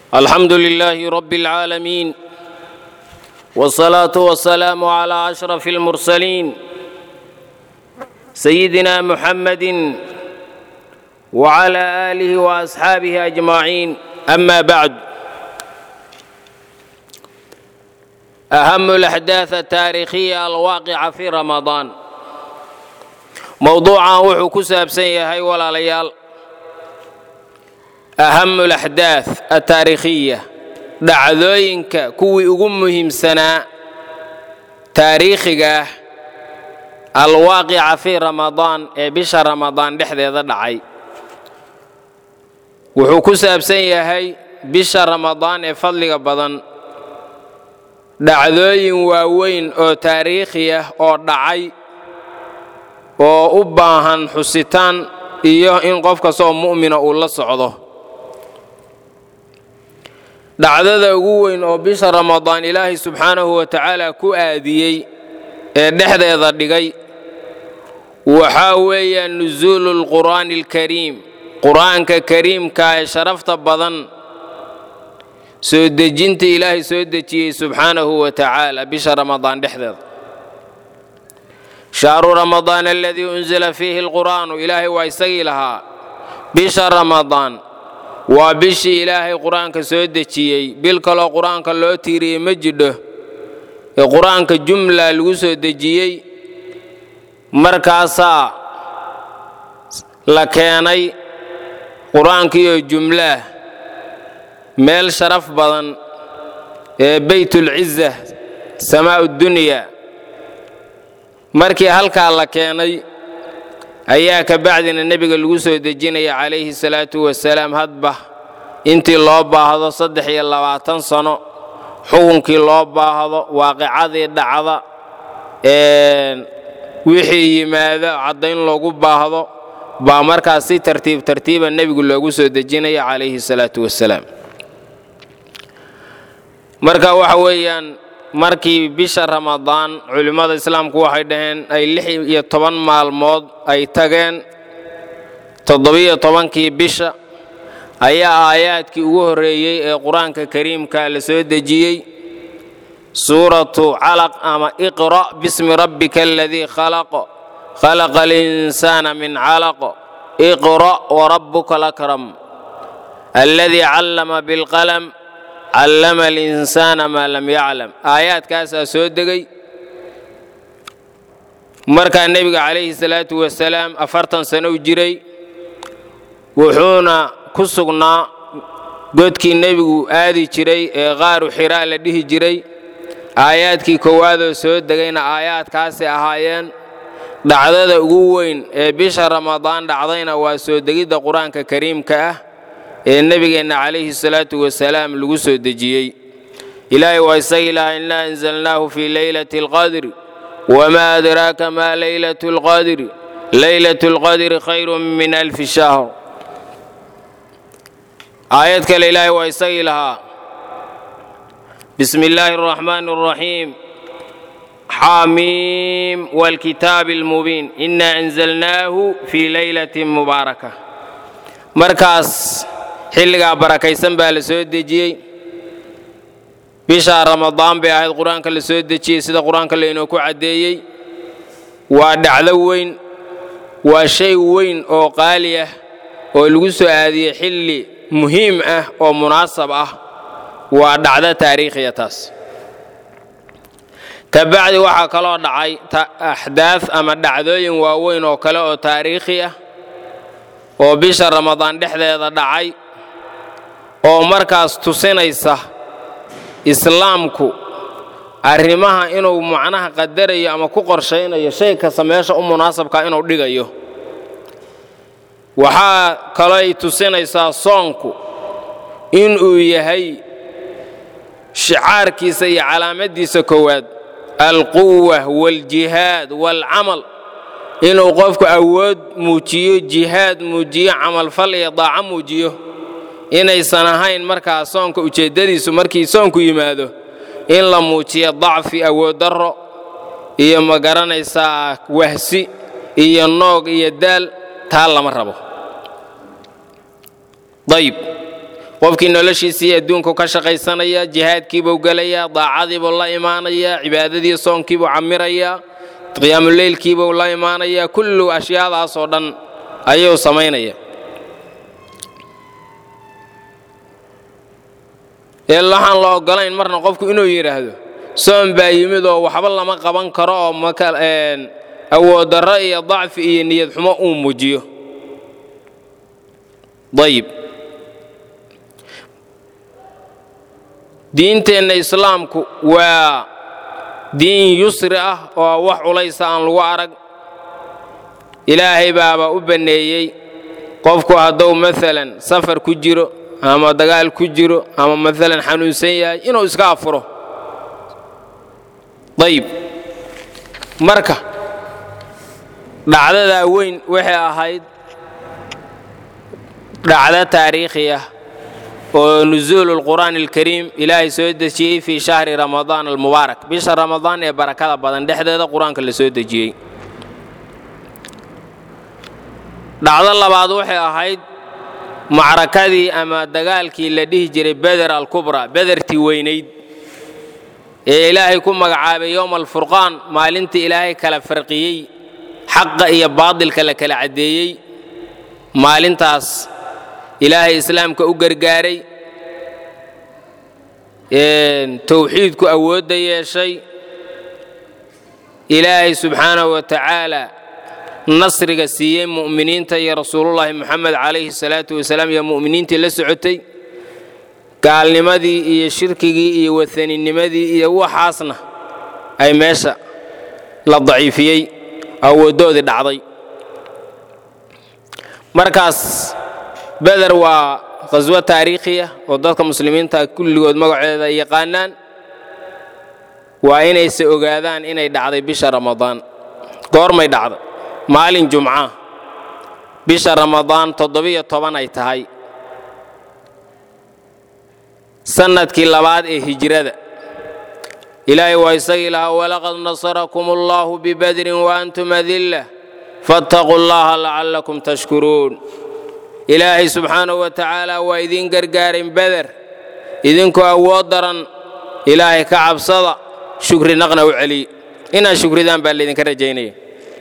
الحمد لله رب العالمين والصلاة والسلام على أشرف المرسلين سيدنا محمد وعلى آله وأصحابه أجمعين أما بعد أهم الأحداث التاريخية الواقعة في رمضان موضوعا وحو كسابسن يهي ولا ليال أهم الأحداث التاريخية dhacdooyinka kuwii ugu muhiimsanaa taariikhiga ah alwaaqica fii ramadaan ee bisha ramadaan dhexdeeda dhacay wuxuu ku saabsan yahay bisha ramadaan ee fadliga badan dhacdooyin waaweyn oo taariikhi ah oo dhacay oo u baahan xusitaan iyo in qof kastoo mu'mina uu la socdo dhacdada ugu weyn oo bisha ramadaan ilaahay subxaanahu wa tacaala ku aadiyey ee dhexdeeda dhigay waxaa weeyaan nusuulu lqur'aani alkariim qur'aanka kariimka ee sharafta badan soo dejinta ilaahay soo dejiyey subxaanahu wa tacaala bisha ramadaan dhexdeeda shahru ramadaan aladii unzila fiihi alqur'aanu ilaahay waa isagii lahaa bisha ramadaan waa bishii ilaahay qur-aanka soo dejiyey bil kaloo qur-aanka loo tiiriyey ma jidho ee qur-aanka jumla lagu soo dejiyey markaasaa la keenay qur-aankiioo jumlaah meel sharaf badan ee beytulciza samaa'u dunya markii halkaa la keenay ayaa ka bacdina nebiga lagu soo dejinaya calayhi salaatu wasalaam hadba intii loo baahdo saddex iyo labaatan sano xukunkii loo baahdo waaqicadii dhacda wixii yimaado caddayn loogu baahdo baa markaas si tartiib tartiiba nebigu loogu soo dejinaya calayhi salaatu wasalaam marka waxa weeyaan markii bisha ramadaan culimmada islaamku waxay dhaheen ay lix iyo toban maalmood ay tageen toddobiyo tobankii bisha ayaa aayaadkii ugu horreeyey ee qur-aanka kariimka la soo dejiyey suuratu calaq ama iqra' bismi rabbika aladii khalaq khalaqa alinsaana min calaq iqra' warabbuka lakram aladii callama bilqalam callama alinsaana maa lam yaclam aayaadkaasaa soo degay markaa nebiga calayhi salaatu wasalaam afartan sano u jiray wuxuuna ku sugnaa godkii nebigu aadi jiray ee qaaru xiraa la dhihi jiray aayaadkii koowaadoo soo degayna aayaadkaasi ahaayeen dhacdada ugu weyn ee bisha ramadaan dhacdayna waa soo degidda qur-aanka kariimka ah ee nebigeenna calayhi salaatu wasalaam lagu soo dejiyey ilaahay waa isagii lahaa innaa anzalnaahu fii leylati alqadri wamaa adraaka maa leylatu alqadri leylatu alqadri khayrun min alfi shahr aayad kale ilaahay waa isagii lahaa bismi illaahi araxmaani araxiim xaamiim waalkitaabi almubiin innaa anzalnaahu fii leylatin mubaaraka markaas xilligaa barakaysan baa la soo dejiyey bishaa ramadaan bay ahayd qur-aanka la soo dejiyey sida qur-aanka laynoo ku caddeeyey waa dhacdo weyn waa shay weyn oo qaali ah oo lagu soo aadiyey xilli muhiim ah oo munaasab ah waa dhacdo taariikhiya taas ka bacdi waxaa kaloo dhacay axdaad ama dhacdooyin waaweyn oo kale oo taariikhi ah oo bisha ramadaan dhexdeeda dhacay oo markaas tusinaysa islaamku arrimaha inuu macnaha qadarayo ama ku qorshaynayo shay kasta meesha u munaasabka inuu dhigayo waxaa kalooy tusinaysaa soonku inuu yahay shicaarkiisa iyo calaamaddiisa koowaad alquwa waaljihaad waalcamal inuu qofku awood muujiyo jihaad muujiyo camalfal iyo daaco muujiyo inaysan ahayn markaa soonka ujeeddadiisu markii soonku yimaado in la muujiyo dacfi awood darro iyo ma garanaysaa wahsi iyo noog iyo daal taa lama rabo dayib qofkii noloshiisii adduunku ka shaqaysanaya jihaadkiibuu gelayaa daacadiibuu la imaanayaa cibaadadii soonkiibuu camirayaa qiyaamuleylkiibuu la imaanayaa kullu ashyaadaasoo dhan ayuu samaynaya ee waxaan la ogolayn marna qofku inuu yidhaahdo soon baa yimid oo waxba lama qaban karo oo awooddarro iyo dacfi iyo niyad xumo uu muujiyo ayib diinteenna islaamku waa diin yusri ah oo wax culaysa aan lagu arag ilaahay baaba u banneeyey qofku hadduu maalan safar ku jiro ama dagaal ku jiro ama maalan xanuunsan yahay inuu iska afuro ayib marka dhacdadaa weyn waxay ahayd dhacdo taariikhi ah oo nusuulu lqur'aan alkariim ilaahay soo dejiyey fii shahri ramadaan almubaarak bisha ramadaan ee barakada badan dhexdeeda qur-aanka la soo dejiyey dhacdo labaad waxay ahayd macrakadii ama dagaalkii la dhihi jiray beder alkubra bedertii weynayd ee ilaahay ku magacaabay yowma alfurqaan maalintii ilaahay kala farqiyey xaqa iyo baadilka la kala caddeeyey maalintaas ilaahay islaamka u gargaaray towxiidku awoodda yeeshay ilaahay subxaanahu wa tacaala nasriga siiyey mu'miniinta iyo rasuulullaahi moxamed calayhi salaatu wasalaam iyo mu'miniintii la socotay gaalnimadii iyo shirkigii iyo wahaninimadii iyo waxaasna ay meesha la daciifiyey awooddoodii dhacday markaas beder waa qhaswo taariikhiya oo dadka muslimiinta kulligood magaceeda ay yaqaanaan waa inayse ogaadaan inay dhacday bisha ramadaan goormay dhacday maalin jumca bisha ramadaan toddobiyo toban ay tahay sannadkii labaad ee hijrada ilaahay waa isagii lahaa walaqad nasarakum allahu bibadrin waantum adillah fattaquu llaha lacallakum tashkuruun ilaahay subxaanahu wa tacaala waa idiin gargaarin beder idinkoo awood daran ilaahay ka cabsada shukri naqna u celiy inaad shukridaan baa laydinka rajaynaya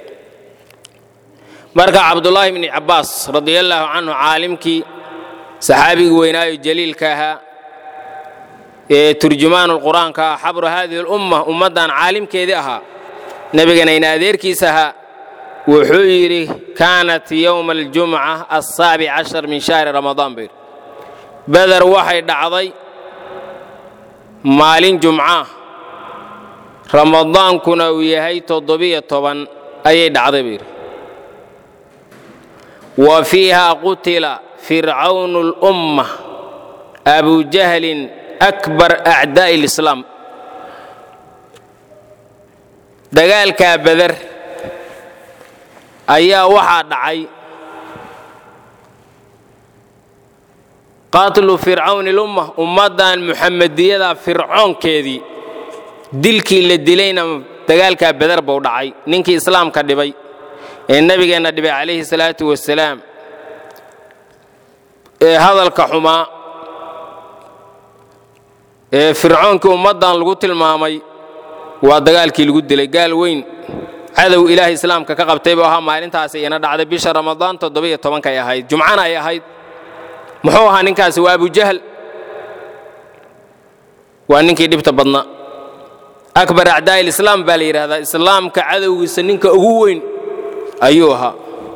marka cabdullaahi bni cabbaas radiallaahu canhu caalimkii saxaabigii weynaayo jaliilka ahaa ee turjumaanu qur'aanka ah xabru haadihi lumma ummaddan caalimkeedii ahaa nebigana adeerkiis ahaa wuxuu yidhi kaanat yowma aljumca asaabic cashar min shahri ramadaan buu yidhi beder waxay dhacday maalin jumca ramadaankuna uu yahay toddobiyo toban ayay dhacday buu yidhi wa fiiha qutila fircawnu lumma abujahlin akbar acdaa'i lislaam dagaalkaa beder ayaa waxaa dhacay qatlu fircawni lumma ummaddan muxamediyada fircoonkeedii dilkii la dilayna dagaalkaa beder buu dhacay ninkii islaamka dhibay ee nebigeenna dhibay calayhi salaatu wasalaam ee hadalka xumaa ee fircoonkii ummaddan lagu tilmaamay waa dagaalkii lagu dilay gaal weyn cadow ilaahay islaamka ka qabtay buu ahaa maalintaasi ina dhacday bisha ramadaan toddobiyo tobankay ahayd jumcana ay ahayd muxuu ahaa ninkaasi waa abujahl waa ninkii dhibta badnaa akbar acdaa'i lislaam baa la yidhahdaa islaamka cadowgiisa ninka ugu weyn ayuu ahaa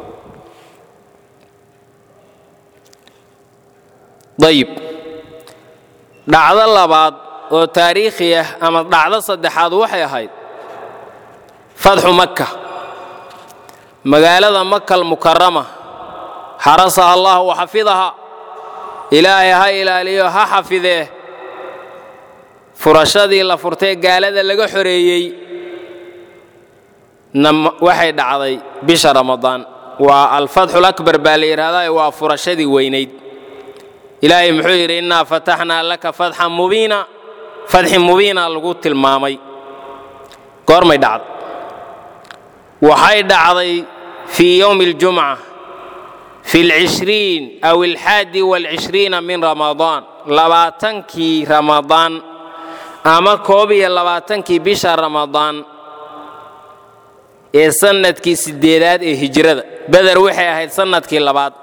dayib dhacdo labaad oo taariikhi ah ama dhacdo saddexaad waxay ahayd fatxu makka magaalada makal mukarama xarasaha allah wa xafidaha ilaahay ha ilaaliyo ha xafidee furashadii la furtee gaalada laga xoreeyey waxay dhacday bisha ramadaan waa alfatxul akbar baa la yidhahdaa waa furashadii weynayd ilaahay muxuu yidhi innaa fataxnaa laka fatxan mubiina fatxi mubiina lagu tilmaamay goormay dhacday waxay dhacday fii yowmi aljumca fi lcishriin aw alxaadi walcishriina min ramadaan labaatankii ramadaan ama koob iyo labaatankii bisha ramadaan ee sannadkii siddeedaad ee hijrada beder waxay ahayd sannadkii labaad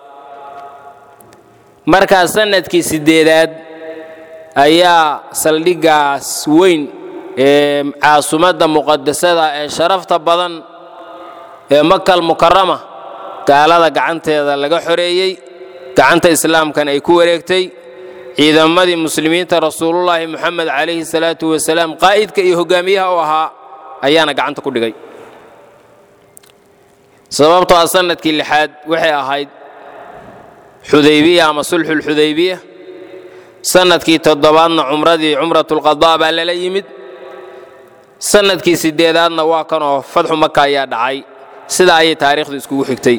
markaa sannadkii siddeedaad ayaa saldhiggaas weyn ee caasumadda muqadasada ee sharafta badan ee makal mukarama gaalada gacanteeda laga xoreeyey gacanta islaamkana ay ku wareegtay ciidamadii muslimiinta rasuulullaahi moxamed calayhi salaatu wasalaam qaa'idka iyo hogaamiyaha u ahaa ayaana gacanta ku dhigay sababtoo ah sannadkii lixaad waxay ahayd xudaybiya ama sulxulxudaybiya sannadkii toddobaadna cumradii cumratulqadaa baa lala yimid sannadkii siddeedaadna waa kanoo fadxu maka ayaa dhacay sidaa ayay taariikhdu iskugu xigtay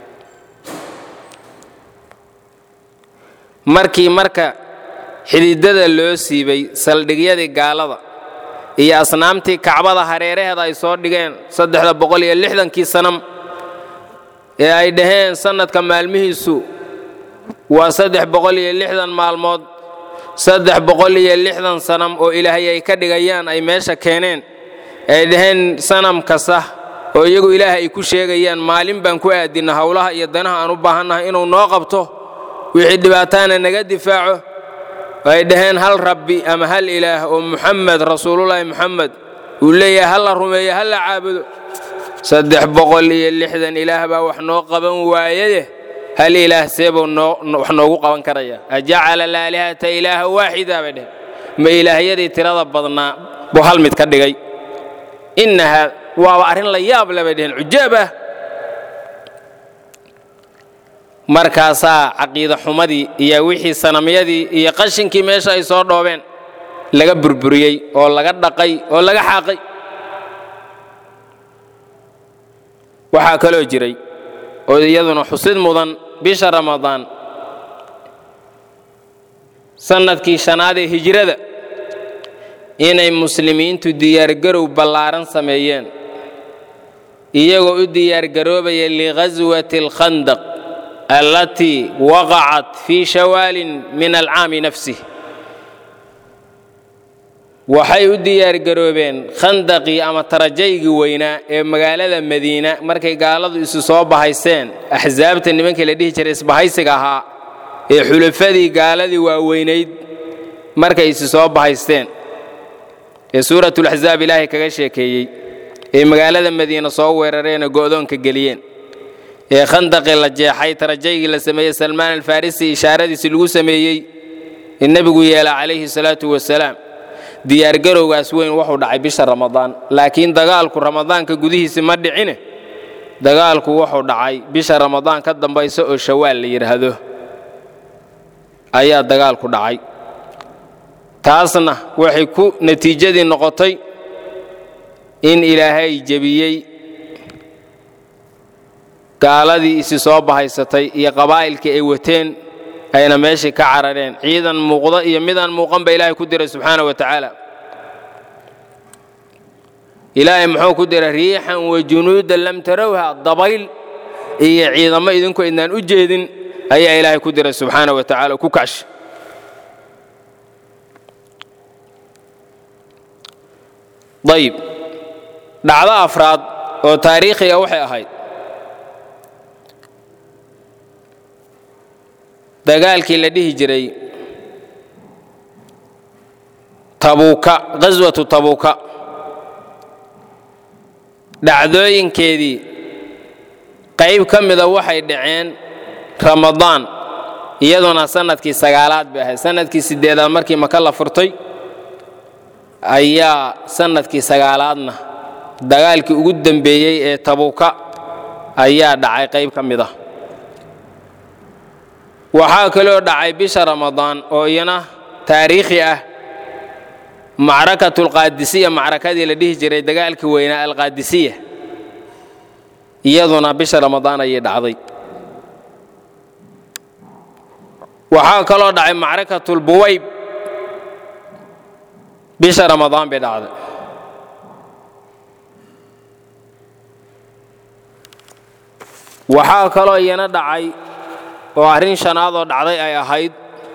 markii marka xididada loo siibay saldhigyadii gaalada iyo asnaamtii kacbada hareeraheeda ay soo dhigeen saddexda boqol iyo lixdankii sanam ee ay dhaheen sannadka maalmihiisu waa saddex boqol iyo lixdan maalmood saddex boqol iyo lixdan sanam oo ilaahay ay ka dhigayaan ay meesha keeneen ay dhaheen sanam kasta oo iyagu ilaah ay ku sheegayaan maalin baan ku aadinna howlaha iyo danaha aan u baahannahay inuu noo qabto wixii dhibaataana naga difaaco ay dhaheen hal rabbi ama hal ilaah oo muxamed rasuulullaahi muxamed uu leeyahay ha la rumeeyo ha la caabudo saddex boqol iyo lixdan ilaah baa wax noo qaban waayaye hal ilaah seebuu wax noogu qaban karaya ajacala alaalihata ilaaha waaxida bay dheheen ma ilaahyadii tirada badnaa buu hal mid ka dhigay innahaa waaba arrin la yaab le bay dheheen cujaab ah markaasaa caqiida xumadii iyo wixii sanamyadii iyo qashinkii meesha ay soo dhoobeen laga burburiyey oo laga dhaqay oo laga xaaqay waxaa kaloo jiray oo iyaduna xusid mudan bisha ramadaan sannadkii shanaad ee hijrada inay muslimiintu diyaargarow ballaaran sameeyeen iyagoo u diyaargaroobaya lighaswati alkhandaq allatii waqacat fii shawaalin min alcaami nafsih waxay u diyaargaroobeen khandaqii ama tarajaygii weynaa ee magaalada madiina markay gaaladu isu soo bahayseen axsaabta nimankii la dhihi jiray isbahaysiga ahaa ee xulafadii gaaladii waaweynayd markay isu soo bahaysteen ee suuratulaxsaab ilaahay kaga sheekeeyey ee magaalada madiina soo weerareenoo go'doonka geliyeen ee khandaqii la jeexay tarajaygii la sameeyey salmaan alfarisi ishaaradiisi lagu sameeyey ee nebigu yeela calayhi salaatu wasalaam diyaargarowgaas weyn wuxuu dhacay bisha ramadaan laakiin dagaalku ramadaanka gudihiisi ma dhicine dagaalku wuxuu dhacay bisha ramadaan ka dambaysa oo shawaal la yidhaahdo ayaa dagaalku dhacay taasna waxay ku natiijadii noqotay in ilaahay jebiyey gaaladii isi soo bahaysatay iyo qabaa'ilkii ay wateen ayna meeshii ka carareen ciidan muuqda iyo midaan muuqan ba ilaahay ku diray subxaana wa tacaala ilaahay muxuu ku diray riixan wa junuudan lam tarawha dabayl iyo ciidamo idinku idnaan u jeedin ayaa ilaahay ku diray subxaana wa tacaala ku kacsha ayib dhacdo afraad oo taariikhiga waxay ahayd dagaalkii la dhihi jiray tabuuka ghaswatu tabuuka dhacdooyinkeedii qayb ka mida waxay dhaceen ramadaan iyaduna sannadkii sagaalaad bay ahayd sannadkii siddeedaad markii maka la furtay ayaa sannadkii sagaalaadna dagaalkii ugu dembeeyey ee tabuuka ayaa dhacay qayb ka mid ah waxaa kaloo dhacay bisha ramadaan oo iyana taariikhi ah macrakatulqaadisiya macrakadii la dhihi jiray dagaalkii weynaa alqaadisiya iyaduna bisha ramadaan ayay dhacday waxaa kaloo dhacay macrakatulbuwayb bisha ramadaan bay dhacday waxaa kaloo iyana dhacay oo arrin shanaad oo dhacday ay ahayd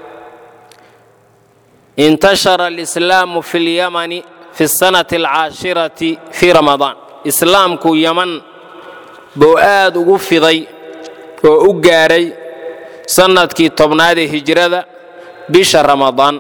intashara alislaamu fi lyamani fi sanati alcaashirati fii ramadaan islaamku yaman buu aad ugu fiday oo u gaadhay sannadkii tobnaad ee hijrada bisha ramadaan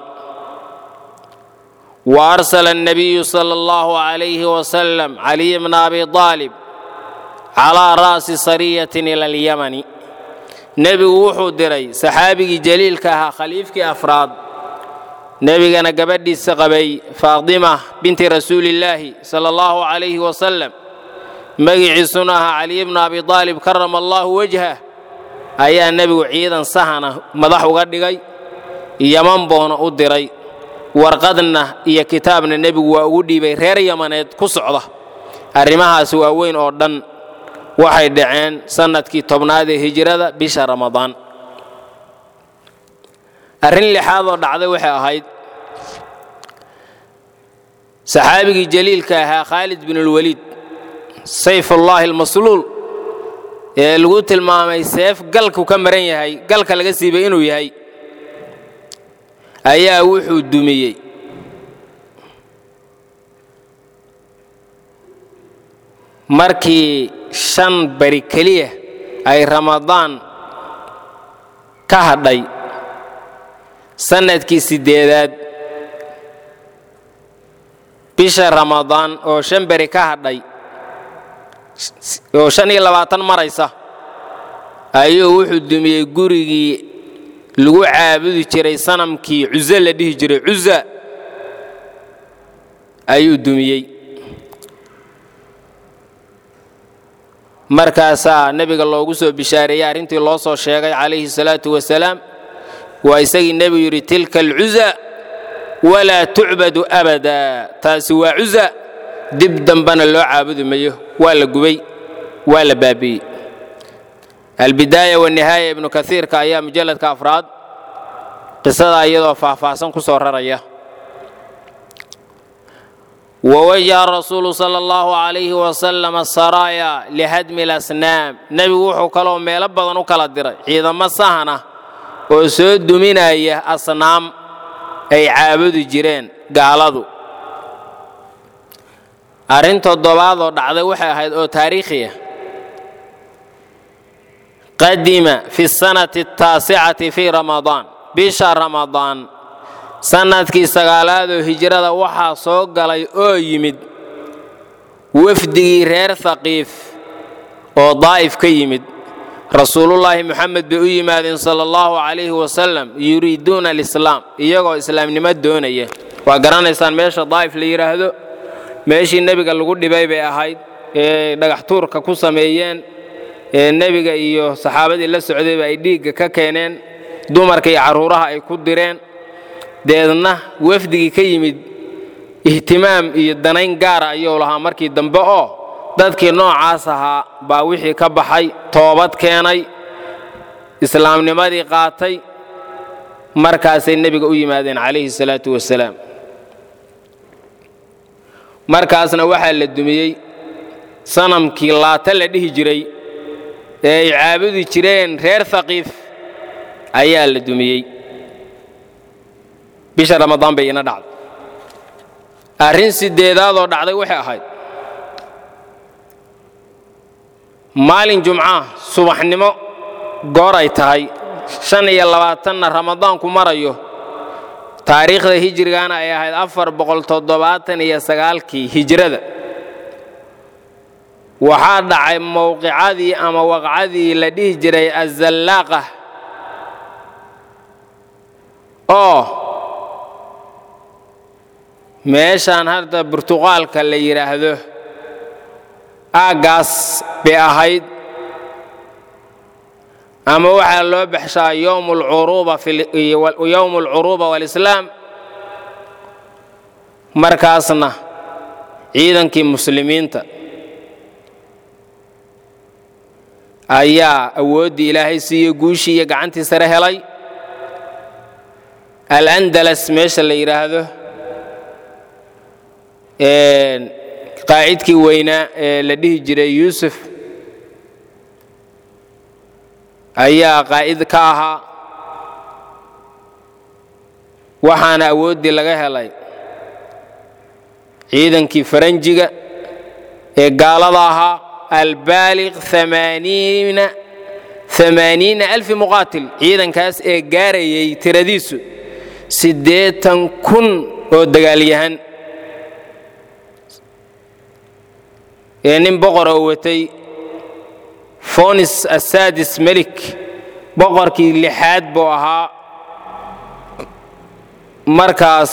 wa arsala الnabiyu sala اllahu عalayhi wasalam caliy bna abi aalib calaa ra'si sariyatin ila alyamani nebigu wuxuu diray saxaabigii jaliilka ahaa khaliifkii afraad nebigana gabadhiisa qabay faadima binti rasuulillaahi sala allahu calayhi wasalam magiciisuna ahaa caliy bna abi aalib karama allahu wajhah ayaa nebigu ciidan sahana madax uga dhigay yaman boona u diray warqadna iyo kitaabna nebigu waa ugu dhiibay reer yamaneed ku socda arrimahaasi waa weyn oo dhan waxay dhaceen sannadkii tobnaad ee hijrada bisha ramadaan arrin lixaad oo dhacday waxay ahayd saxaabigii jaliilka ahaa khaalid binulweliid sayfullaahi almasluul ee lagu tilmaamay seef galku ka maran yahay galka laga siibay inuu yahay ayaa wuxuu dumiyey markii shan bari keliya ay ramadaan ka hadhay sannadkii siddeedaad bisha ramadaan oo shan beri ka hadhay oo shan iyo labaatan maraysa ayuu wuxuu dumiyey gurigii lagu caabudi jiray sanamkii cuze la dhihi jiray cuza ayuu dumiyey markaasaa nebiga loogu soo bishaareeyey arrintii loo soo sheegay calayhi salaatu wasalaam waa isagii nebigu yidhi tilka alcuza walaa tucbadu abada taasi waa cuza dib dambana loo caabudi mayo waa la gubay waa la baabi'ey albidaaya wanihaaya ibnu kaiirka ayaa mujalladka afraad qisadaa iyadoo faahfaahsan ku soo raraya wawajaha rasuulu sala allahu calayhi wasalam asaraaya lihadmi alasnaam nebigu wuxuu kaloo meelo badan u kala diray ciidamo sahan ah oo soo duminaya asnaam ay caabudi jireen gaaladu arrin toddobaad oo dhacday waxay ahayd oo taariikhiya qadima fi sanati ataasicati fii ramadaan bisha ramadaan sannadkii sagaalaadoo hijrada waxaa soo galay oo yimid wafdigii reer haqiif oo daa'if ka yimid rasuulullaahi moxamed bay u yimaadeen sala allahu calayhi wasalam yuriiduuna alislaam iyagoo islaamnimo doonaya waa garanaysaan meesha daa'if la yidhaahdo meeshii nebiga lagu dhibay bay ahayd ee dhagax tuurka ku sameeyeen ee nebiga iyo saxaabadii la socdayba ay dhiigga ka keeneen dumarka iyo carruuraha ay ku direen deedna wafdigii ka yimid ihtimaam iyo danayn gaara ayuu lahaa markii dambe oo dadkii noocaas ahaa baa wixii ka baxay toobad keenay islaamnimadii qaatay markaasay nebiga u yimaadeen calayhi salaatu wasalaam markaasna waxaa la dumiyey sanamkii laata la dhihi jiray ee ay caabudi jireen reer haqiif ayaa la dumiyey bisha ramadaan bay ina dhacday arrin sideedaadoo dhacday waxay ahayd maalin jumcaah subaxnimo goor ay tahay shan iyo labaatanna ramadaanku marayo taariikhda hijrigaana ay ahayd afar boqol toddobaatan iyo sagaalkii hijrada waxaa dhacay mowqicadii ama waqcadii la dhihi jiray azallaaqa oo meeshaan hadda burtuqaalka la yidhaahdo aaggaas bay ahayd ama waxaa loo baxshaa yowm alcuruuba walislaam markaasna ciidankii muslimiinta ayaa awooddii ilaahay siiye guushii iyo gacantii sare helay alandalas meesha la yidhaahdo qaacidkii weynaa ee la dhihi jiray yuusuf ayaa qaa'id ka ahaa waxaana awooddii laga helay ciidankii faranjiga ee gaalada ahaa albaaliq amaaniina amaaniina alfi muqaatil ciidankaas ee gaarayay tiradiisu siddeetan kun oo dagaalyahan ee nin boqor oo watay fonis asaadis melik boqorkii lixaad buu ahaa markaas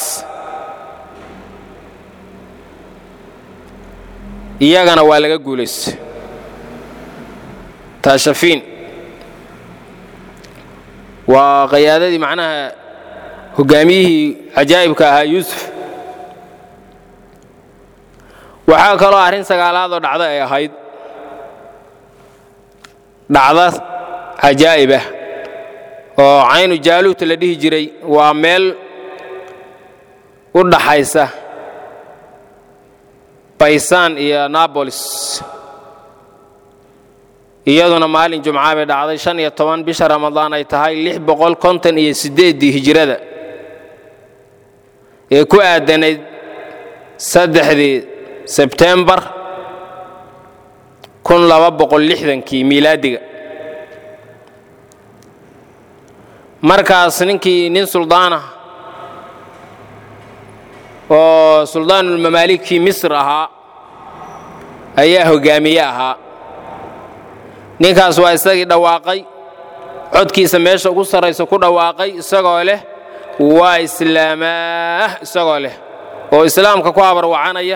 iyagana waa laga guulaystay taashafiin waa qayaadadii macnaha hoggaamiyihii cajaa'ibka ahaa yuusuf waxaa kaloo arrin sagaalaadoo dhacda ay ahayd dhacda cajaa'ib ah oo caynu jaaluut la dhihi jiray waa meel u dhaxaysa baysaan iyo nabolis iyaduna maalin jumca bay dhacday shan iyo toban bisha ramadaan ay tahay lix boqol konton iyo siddeeddii hijirada ee ku aadanayd saddexdii sebtembar kun laba boqol lixdankii miilaadiga markaas ninkii nin suldaanah oo suldaanulmamaalikii misr ahaa ayaa hoggaamiye ahaa ninkaas waa isagii dhawaaqay codkiisa meesha ugu sarraysa ku dhawaaqay isagoo leh waa islaamaah isagoo leh oo islaamka ku habarwacanaya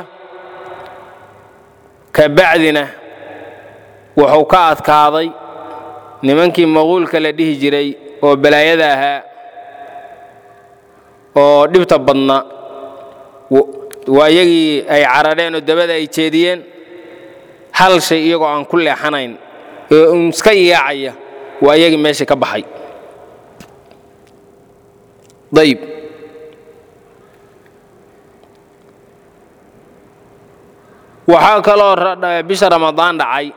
ka bacdina wuxuu ka adkaaday nimankii maquulka la dhihi jiray oo balaayada ahaa oo dhibta badna waa iyagii ay carareen oo dabada ay jeediyeen hal shay iyagoo aan ku leexanayn ee un iska yaacaya waa iyagii meeshii ka baxay ayib waxaa kaloo bisha ramadaan dhacay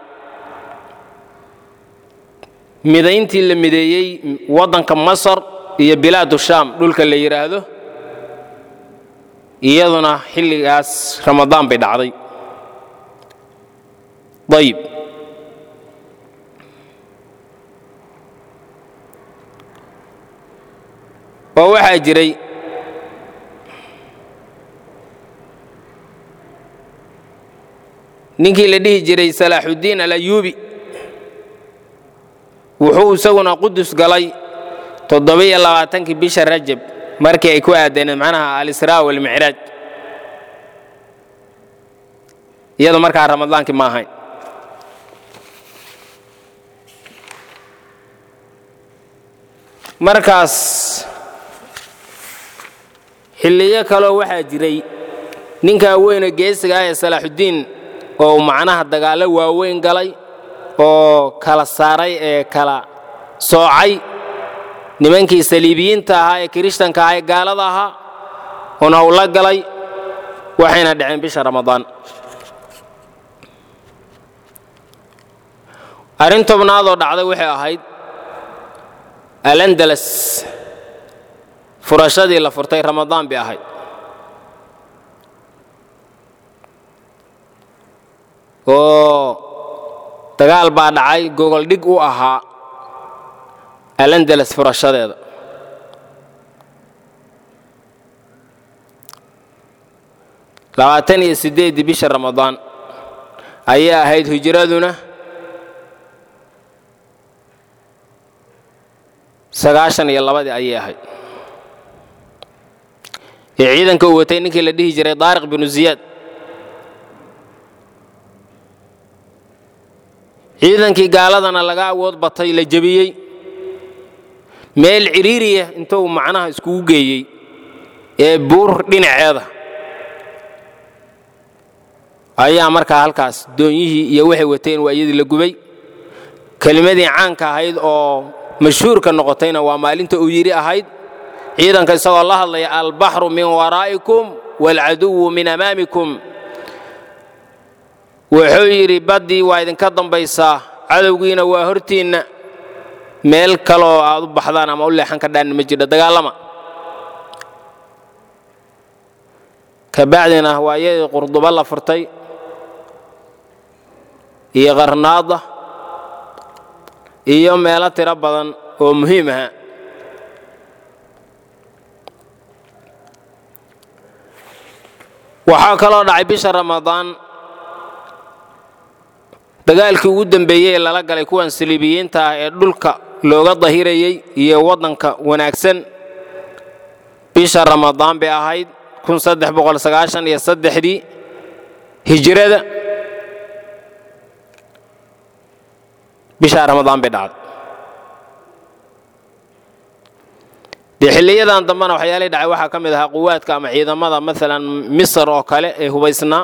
midayntii la mideeyey waddanka masar iyo bilaadu shaam dhulka la yidhaahdo iyaduna xilligaas ramadaan bay dhacday ayib oo waxaa jiray ninkii la dhihi jiray salaaxuddiin alayuubi wuxuu isaguna qudus galay toddobiyo labaatankii bisha rajab markii ay ku aadeeneen macnaha alisraa walmicraaj iyadu markaa ramadaankii ma ahayn markaas xilliyo kaloo waxaa jiray ninkaa weyne geesiga ah ee salaaxuddiin oo macnaha dagaallo waaweyn galay oo kala saaray ee kala soocay nimankii saliibiyiinta ahaa ee kirishtanka ahaa ee gaalada ahaa una u la galay waxayna dhaceen bisha ramadaan arrin tobnaadoo dhacday waxay ahayd alandalas furashadii la furtay ramadaan bay ahayd oo dagaal baa dhacay gogol dhig u ahaa alandalas furashadeeda labaatan iyo siddeeddii bisha ramadaan ayay ahayd hijraduna sagaashan iyo labadii ayay ahayd ee ciidanka uu watay ninkii la dhihi jiray daariq binu ziyaad ciidankii gaaladana laga awood batay la jebiyey meel cidhiiriya intuu macnaha iskugu geeyey ee buur dhinaceeda ayaa markaa halkaas doonyihii iyo waxay wateen waa iyadii la gubay kelimadii caanka ahayd oo mashhuurka noqotayna waa maalinta uu yidhi ahayd ciidanka isagoo la hadlaya albaxru min waraa'ikum waalcaduwu min amaamikum wuxuu yidhi baddii waa idinka dambaysaa cadowgiina waa hortiinna meel kaloo aad u baxdaan ama u leexan kadhaanna ma jidho dagaalama kabacdina waa iyadii qurdubo la furtay iyo qarnaada iyo meelo tiro badan oo muhiim aha waxaa kaloo dhacay bisha ramadaan dagaalkii ugu dembeeyey ee lala galay kuwan saliibiyiinta ah ee dhulka looga dahirayey iyo waddanka wanaagsan bisha ramadaan bay ahayd iyo saddexdii hijrada bishaa ramadaan bay dhacday dee xilliyadan dambena waxyaalay dhacay waxaa ka mid ahaa quwaadka ama ciidamada maalan misr oo kale ee hubaysnaa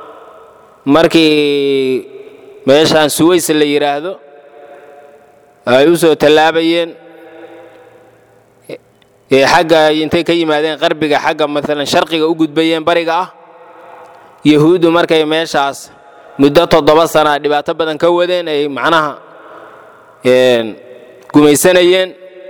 markii meeshaan suways la yidhaahdo ay u soo tallaabayeen ee xagga intay ka yimaadeen qarbiga xagga maalan sharqiga u gudbayeen bariga ah yahuuddu markay meeshaas muddo toddoba sana dhibaato badan ka wadeen ay macnaha gumaysanayeen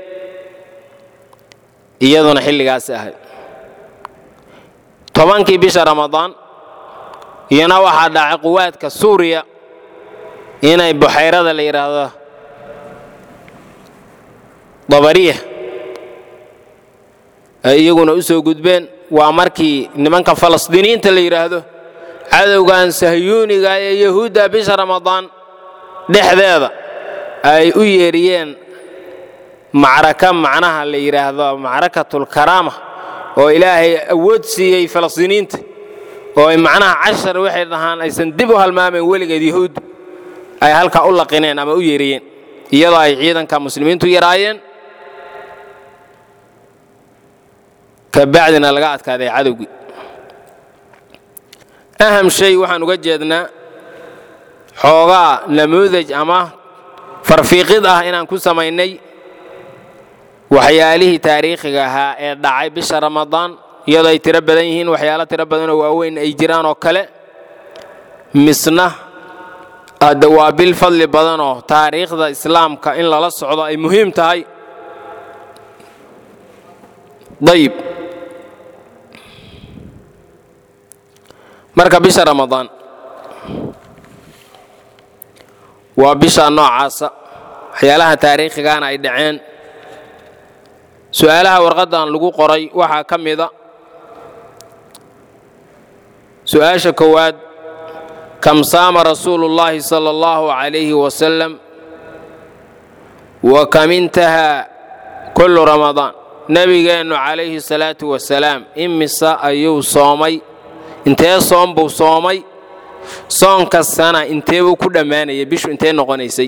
iyaduna xilligaas ahayd tobankii bisha ramadaan iyana waxaa dhacay quwaadka suuriya inay buxayrada la yidhaahdo dabariya ay iyaguna u soo gudbeen waa markii nimanka falastiiniyiinta la yidhaahdo cadowgan sahyuuniga ee yahuudda bisha ramadaan dhexdeeda ay u yeeriyeen macraka macnaha la yidhaahdo macrakatulkaraama oo ilaahay awood siiyey falastiiniyiinta oo ay macnaha cashar waxay dhahaan aysan dib u halmaamayn weligeed yahuuddu ay halkaa u laqineen ama u yeeriyeen iyadoo ay ciidanka muslimiintu yaraayeen kabacdina laga adkaaday cadowgii aham shay waxaan uga jeednaa xoogaa namuudaj ama farfiiqid ah inaan ku samaynay waxyaalihii taariikhiga ahaa ee dhacay bisha ramadaan iyadoo ay tiro badan yihiin waxyaalo tiro badanoo waaweyn ay jiraan oo kale misna hadde waa bil fadli badanoo taariikhda islaamka in lala socdo ay muhiim tahay dayib marka bisha ramadaan waa bisha noocaasa waxyaalaha taariikhigaana ay dhaceen su'aalaha warqaddan lagu qoray waxaa ka mida su'aasha koowaad kam saama rasuulu اllahi salى اllahu عalayhi wasalam wa kam intahaa kullu ramadaan nebigeennu calayhi salaatu wasalaam imisa ayuu soomay intee soom buu soomay soon kastana intee buu ku dhammaanayay bishu intee noqonaysay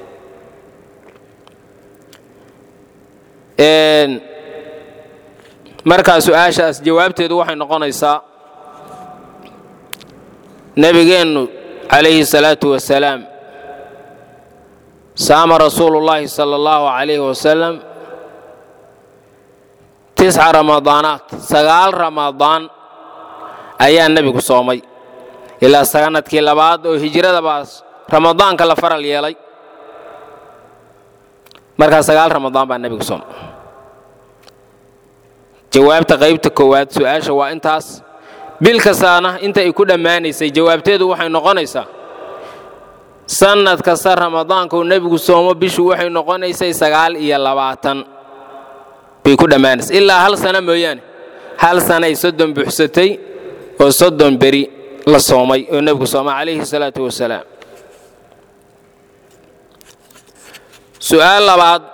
markaa su-aashaas jawaabteedu waxay noqonaysaa nebigeennu calayhi salaatu wasalaam saama rasuulu llaahi sala allahu calayhi wasalam tisca ramadaanaat sagaal ramadaan ayaa nebigu soomay ilaa sanadkii labaad oo hijradabaas ramadaanka la faral yeelay markaa sagaal ramadaan baa nebigu soomay jawaabta qaybta koowaad su-aasha waa intaas bil kastaana inta ay ku dhammaanaysay jawaabteedu waxay noqonaysaa sannad kasta ramadaanka uu nebigu soomo bishu waxay noqonaysay sagaal iyo labaatan bay ku dhammaanaysay ilaa hal sana mooyaane hal sanay soddon buuxsatay oo soddon beri la soomay oo nebigu soomay calayhi salaatu wasalaam su'aal labaad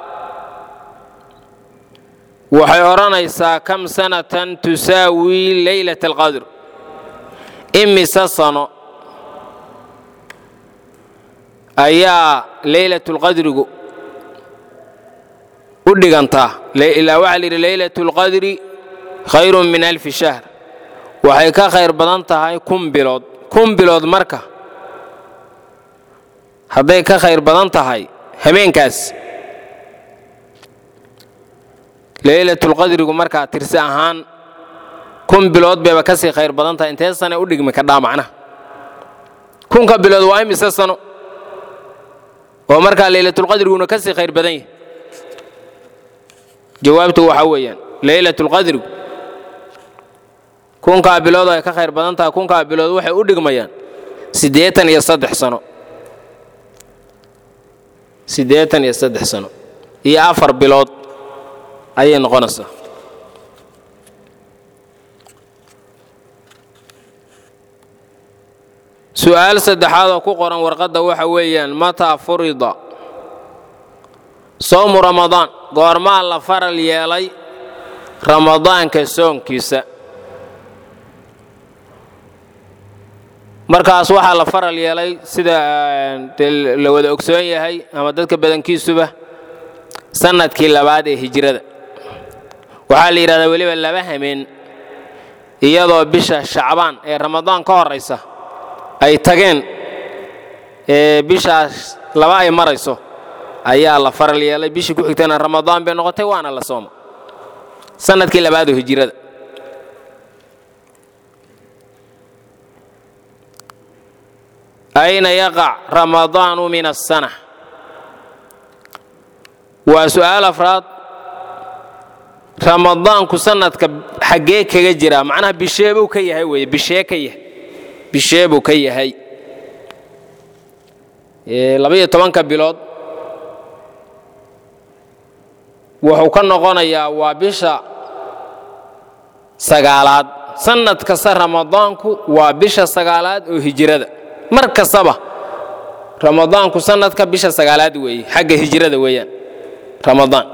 waxay odhanaysaa kam sanatan tusaawi leylat alqadr imise sano ayaa leylatulqadrigu u dhigantaa ilaa waxaa la yidhi leylatulqadri khayrun min alfi shahr waxay ka khayr badan tahay kun bilood kun bilood marka hadday ka khayr badan tahay habeenkaas leylatulqadrigu markaa tirsi ahaan kun bilood bayba ka sii khayr badan tahay intee sane u dhigmi kadhaa macnaha kunka bilood waa imise sano oo markaa leylatulqadriguna ka sii khayr badan yahay jawaabtu waxaa weeyaan leylatulqadrigu kunkaa bilood ay ka khayr badan tahay kunkaa bilood waxay u dhigmayaan siddeetan iyo saddex sano siddeetan iyo saddex sano iyo afar bilood ayay noqonaysaa su'aal saddexaad oo ku qoran warqadda waxa weeyaan mataa furida soomu ramadaan goormaa la faral yeelay ramadaanka soonkiisa markaas waxaa la faral yeelay sida la wada ogsoon yahay ama dadka badankiisuba sannadkii labaad ee hijrada waxaa la yidhahdaa weliba laba hameen iyadoo bisha shacbaan ee ramadaan ka horaysa ay tageen ee bishaas laba ay marayso ayaa la faral yeelay bishii ku xigtana ramadaan bay noqotay waana la sooma sannadkii labaad oo hijrada ayna yaqac ramadaanu min asana waa su'aal afraad ramadaanku sannadka xaggee kaga jiraa macnaha bisheebuu ka yahay weeye bishee ka yahay bishee buu ka yahay labaiyo tobanka bilood wuxuu ka noqonayaa waa bisha sagaalaad sannad kasta ramadaanku waa bisha sagaalaad oo hijrada mar kastaba ramadaanku sannadka bisha sagaalaad weeye xagga hijrada weeyaan ramadaan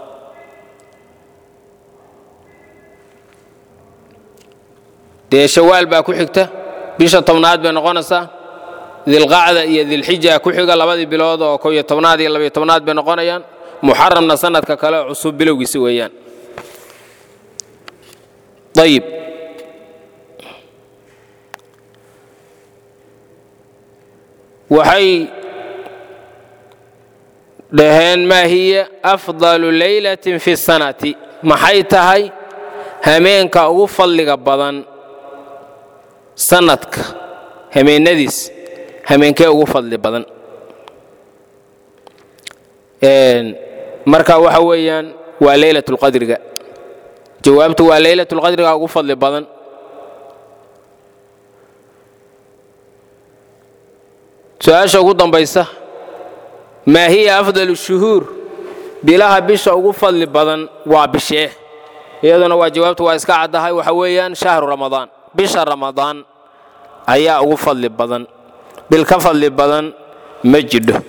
dee shawaal baa ku xigta bisha tobnaad bay noqonaysaa dilqacda iyo dilxija ku xiga labadii bilood oo ko iyo tobnaad iyo labiyo tobnaad bay noqonayaan muxaramna sannadka kale oo cusub bilowgiisi weeyaan ayib waxay dhaheen maa hiya afdalu laylatin fi sanati maxay tahay hameenka ugu fadliga badan sannadka hameennadiis hameenkee ugu fadli badan marka waxa weeyaan waa leylatulqadriga jawaabtu waa leylatulqadriga ugu fadli badan su-aasha ugu dambaysa maa hiya afdalu shuhuur bilaha bisha ugu fadli badan waa bishee iyaduna waa jawaabtu waa iska caddahay waxa weeyaan shahru ramadaan bisha ramadaan ayaa ugu fadli badan bil ka fadli badan ma jidho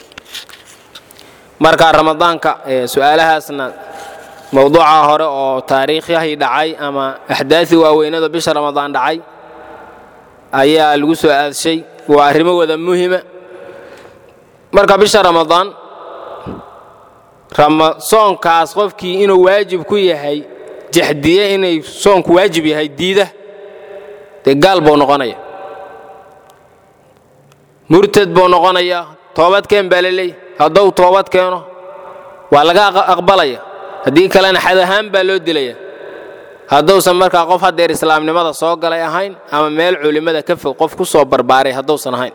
marka ramadaanka su-aalahaasna mowduuca hore oo taariikhyahi dhacay ama axdaadii waaweynada bisha ramadaan dhacay ayaa lagu soo aadshay waa arrimo wada muhima marka bisha ramadaan soonkaas qofkii inuu waajib ku yahay jaxdiye inay soonku waajib yahay diida dee gaal buu noqonaya murtad buu noqonayaa toobadkeen baa la leeyahy hadduu toobad keeno waa laga aqbalaya haddii kalena xad ahaan baa loo dilaya hadduusan markaa qof haddeer islaamnimada soo galay ahayn ama meel culimmada ka fog qof ku soo barbaaray hadduusan ahayn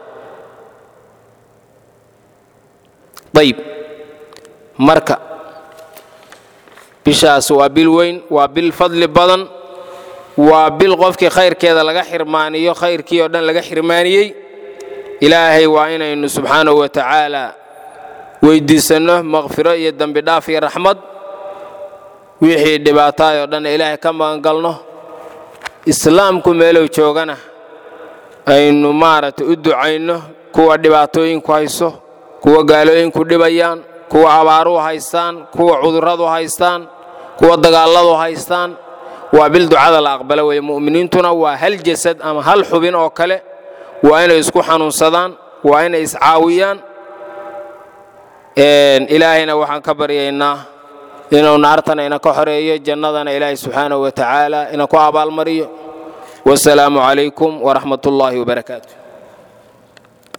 ayib marka bishaas waa bil weyn waa bil fadli badan waa bil qofkii khayrkeeda laga xirmaaniyo khayrkii oo dhan laga xirmaaniyey ilaahay waa inaynu subxaanahu wa tacaala weyddiisanno maqfiro iyo dembi dhaaf iyo raxmad wixii dhibaataay oo dhan ilaahay ka magangalno islaamku meelow joogana aynu maaragtay u ducayno kuwa dhibaatooyinku hayso kuwa gaalooyinku dhibayaan kuwa abaaruhu haystaan kuwa cudurradu haystaan kuwa dagaalladu haystaan waa bil ducada la aqbalo weeye mu'miniintuna waa hal jasad ama hal xubin oo kale waa inay isku xanuunsadaan waa inay iscaawiyaan ilaahayna waxaan ka baryaynaa inuu naartana ina ka xoreeyo jannadana ilaahay subxaanahu wa tacaala ina ku abaalmariyo wasalaamu calaykum waraxmat ullaahi wabarakaatu